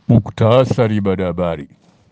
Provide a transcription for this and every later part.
Muktasari baada ya habari.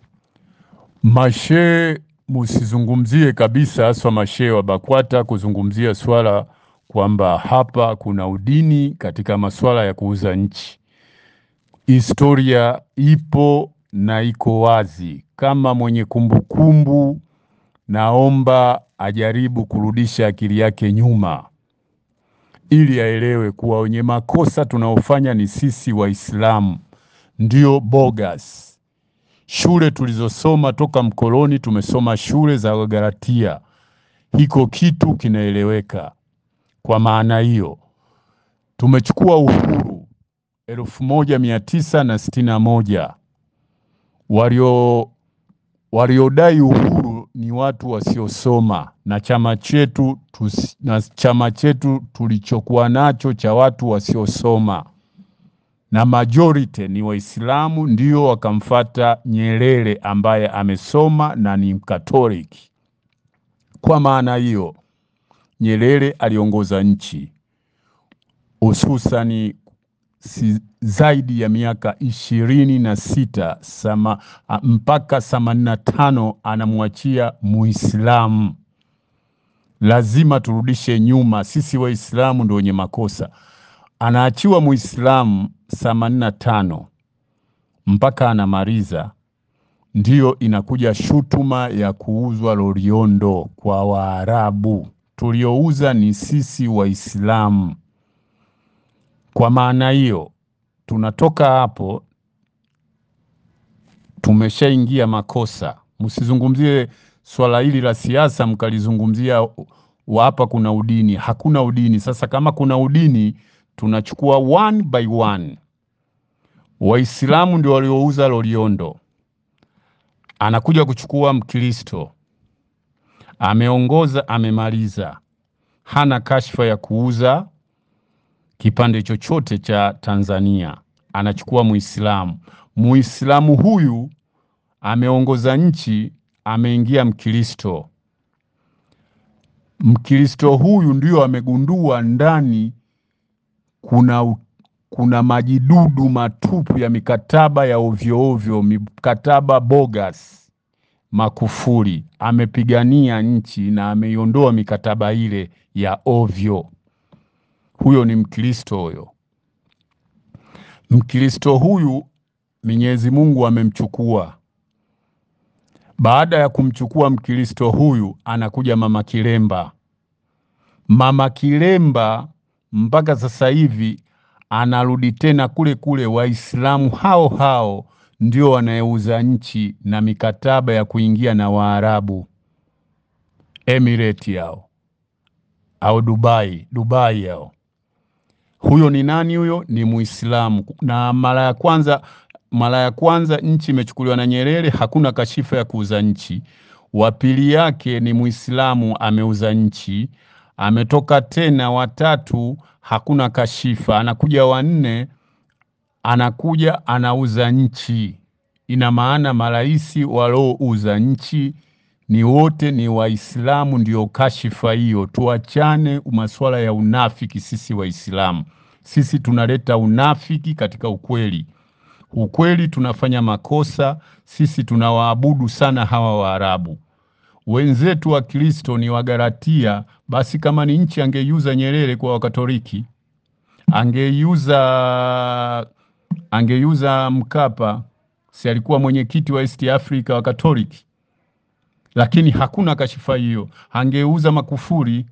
Mashehe musizungumzie kabisa, haswa mashehe wa BAKWATA kuzungumzia swala kwamba hapa kuna udini katika masuala ya kuuza nchi. Historia ipo na iko wazi. Kama mwenye kumbukumbu, naomba ajaribu kurudisha akili yake nyuma ili aelewe kuwa wenye makosa tunaofanya ni sisi Waislamu, ndio bogus. Shule tulizosoma toka mkoloni, tumesoma shule za Wagalatia, hiko kitu kinaeleweka. Kwa maana hiyo tumechukua uhuru elfu moja mia tisa na sitini na moja. Walio waliodai uhuru ni watu wasiosoma na chama chetu tusi, na chama chetu tulichokuwa nacho cha watu wasiosoma na majority ni Waislamu, ndio wakamfata Nyerere ambaye amesoma na ni Mkatoliki. Kwa maana hiyo Nyerere aliongoza nchi hususani si zaidi ya miaka ishirini na sita sama, a, mpaka themanini na tano anamwachia Muislamu. Lazima turudishe nyuma, sisi Waislamu ndio wenye makosa. Anaachiwa Muislamu themanini na tano mpaka anamaliza, ndiyo inakuja shutuma ya kuuzwa Loliondo kwa Waarabu. Tuliouza ni sisi Waislamu. Kwa maana hiyo tunatoka hapo, tumeshaingia makosa. Msizungumzie swala hili la siasa mkalizungumzia wa hapa kuna udini. Hakuna udini. Sasa kama kuna udini, tunachukua one by one. Waislamu ndio waliouza Loliondo, anakuja kuchukua Mkristo, ameongoza, amemaliza, hana kashfa ya kuuza kipande chochote cha Tanzania, anachukua Muislamu. Muislamu huyu ameongoza nchi, ameingia Mkristo. Mkristo huyu ndio amegundua ndani kuna, u- kuna majidudu matupu ya mikataba ya ovyo ovyo, mikataba bogus, makufuri. Amepigania nchi na ameiondoa mikataba ile ya ovyo. Huyo ni Mkristo huyo. Mkristo huyu Mwenyezi Mungu amemchukua. Baada ya kumchukua Mkristo huyu, anakuja Mama Kilemba. Mama Kilemba mpaka sasa hivi anarudi tena kule kule. Waislamu hao hao ndio wanayeuza nchi na mikataba ya kuingia na Waarabu Emirate yao au Dubai, Dubai yao. Huyo ni nani? Huyo ni Muislamu, na mara ya kwanza mara ya kwanza nchi imechukuliwa na Nyerere, hakuna kashifa ya kuuza nchi. Wa pili yake ni Muislamu ameuza nchi, ametoka tena watatu, hakuna kashifa. Anakuja wanne, anakuja anauza nchi. Ina maana marais waliouza nchi ni wote ni Waislamu, ndio kashifa hiyo. Tuachane masuala ya unafiki. Sisi Waislamu sisi tunaleta unafiki katika ukweli. Ukweli tunafanya makosa. Sisi tunawaabudu sana hawa Waarabu wenzetu. Wa Kristo ni Wagalatia. Basi kama ni nchi angeiuza Nyerere kwa Wakatoliki, angeiuza angeiuza Mkapa, si alikuwa mwenyekiti wa East Africa wa Katoliki, lakini hakuna kashifa hiyo. Angeuza Makufuri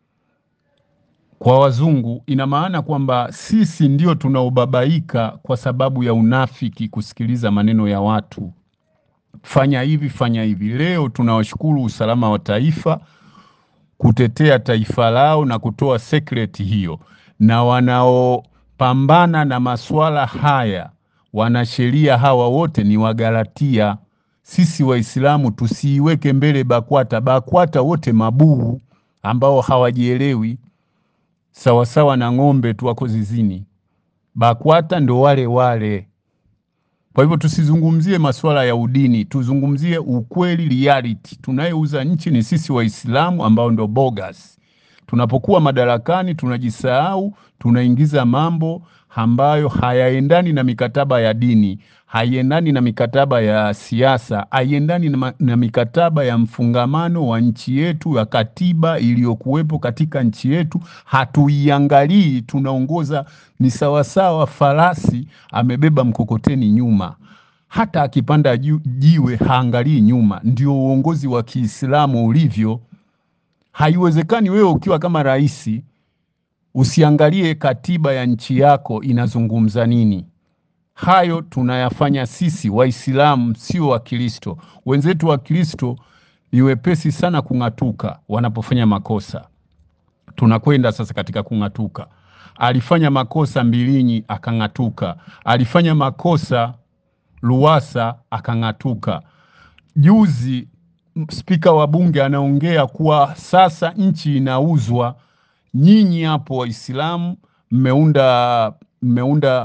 kwa wazungu. Ina maana kwamba sisi ndio tunaobabaika kwa sababu ya unafiki, kusikiliza maneno ya watu, fanya hivi, fanya hivi. Leo tunawashukuru usalama wa taifa kutetea taifa lao na kutoa secret hiyo, na wanaopambana na masuala haya wanasheria hawa wote ni Wagalatia. Sisi Waislamu tusiiweke mbele BAKWATA. BAKWATA wote mabuhu ambao hawajielewi sawasawa na ng'ombe tu wako zizini. BAKWATA ndo wale wale. Kwa hivyo tusizungumzie masuala ya udini, tuzungumzie ukweli, reality. Tunayeuza nchi ni sisi Waislamu ambao ndo bogus. Tunapokuwa madarakani tunajisahau, tunaingiza mambo ambayo hayaendani na mikataba ya dini, haiendani na mikataba ya siasa, haiendani na, na mikataba ya mfungamano wa nchi yetu ya katiba iliyokuwepo katika nchi yetu. Hatuiangalii, tunaongoza ni sawasawa farasi amebeba mkokoteni nyuma hata akipanda jiwe haangalii nyuma. Ndio uongozi wa Kiislamu ulivyo. Haiwezekani wewe ukiwa kama rais usiangalie katiba ya nchi yako inazungumza nini. Hayo tunayafanya sisi Waislamu, sio Wakristo. Wenzetu wa Kristo ni wepesi sana kung'atuka wanapofanya makosa. Tunakwenda sasa katika kung'atuka. Alifanya makosa Mbilinyi akang'atuka, alifanya makosa Luwasa akang'atuka. Juzi spika wa bunge anaongea kuwa sasa nchi inauzwa. Nyinyi hapo Waislamu mmeunda mmeunda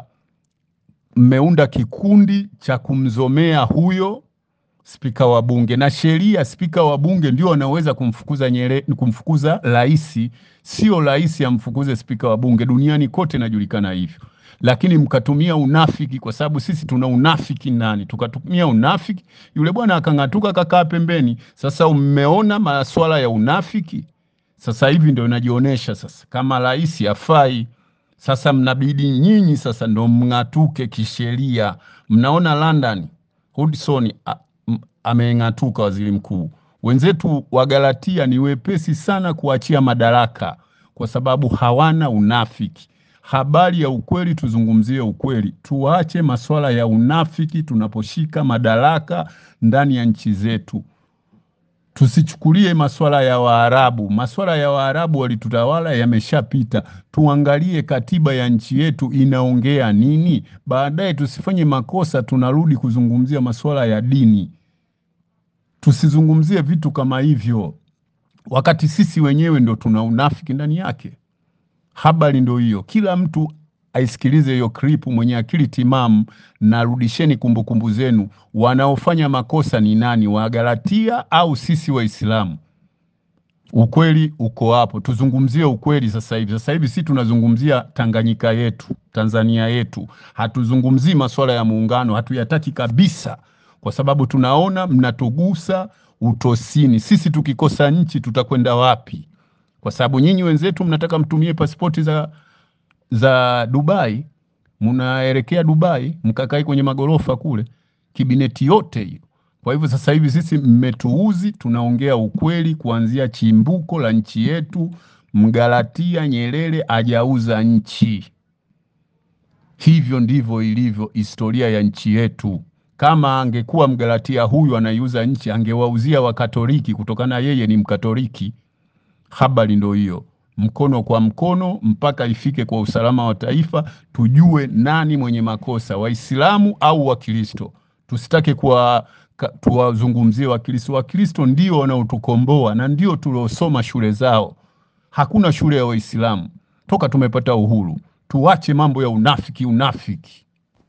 mmeunda kikundi cha kumzomea huyo spika wa bunge, na sheria, spika wa bunge ndio anaweza kumfukuza Nyerere, kumfukuza rais, sio rais amfukuze spika wa bunge. Duniani kote inajulikana hivyo lakini mkatumia unafiki, kwa sababu sisi tuna unafiki ndani, tukatumia unafiki, yule bwana akang'atuka, kakaa pembeni. Sasa mmeona masuala ya unafiki, sasa hivi ndio inajionyesha sasa kama rais afai. Sasa mnabidi nyinyi sasa ndo mng'atuke kisheria. Mnaona London Hudson ameng'atuka, waziri mkuu. Wenzetu wa Galatia ni wepesi sana kuachia madaraka kwa sababu hawana unafiki habari ya ukweli, tuzungumzie ukweli, tuache masuala ya unafiki tunaposhika madaraka ndani ya nchi zetu. Tusichukulie masuala ya Waarabu. Masuala ya Waarabu walitutawala yameshapita. Tuangalie katiba ya nchi yetu inaongea nini, baadaye tusifanye makosa tunarudi kuzungumzia masuala ya dini. Tusizungumzie vitu kama hivyo, wakati sisi wenyewe ndo tuna unafiki ndani yake. Habari ndo hiyo, kila mtu aisikilize hiyo klipu, mwenye akili timamu, na rudisheni kumbukumbu zenu. Wanaofanya makosa ni nani, Wagalatia au sisi Waislamu? Ukweli uko hapo, tuzungumzie ukweli sasa hivi. Sasa hivi si tunazungumzia Tanganyika yetu, Tanzania yetu, hatuzungumzii masuala ya muungano, hatuyataki kabisa, kwa sababu tunaona mnatugusa utosini. Sisi tukikosa nchi tutakwenda wapi? kwa sababu nyinyi wenzetu mnataka mtumie pasipoti za, za Dubai, mnaelekea Dubai mkakai kwenye magorofa kule, kibineti yote hiyo. Kwa hivyo sasa hivi sisi mmetuuzi, tunaongea ukweli kuanzia chimbuko la nchi yetu. Mgalatia Nyerere ajauza nchi, hivyo ndivyo ilivyo historia ya nchi yetu. Kama angekuwa Mgalatia huyu anaiuza nchi, angewauzia Wakatoliki kutokana yeye ni Mkatoliki. Habari ndo hiyo, mkono kwa mkono mpaka ifike kwa usalama wa taifa, tujue nani mwenye makosa, Waislamu au Wakristo. Tusitake kuwa tuwazungumzie Wakristo. Wakristo ndio wanaotukomboa na ndio tuliosoma shule zao. Hakuna shule ya Waislamu toka tumepata uhuru. Tuache mambo ya unafiki, unafiki.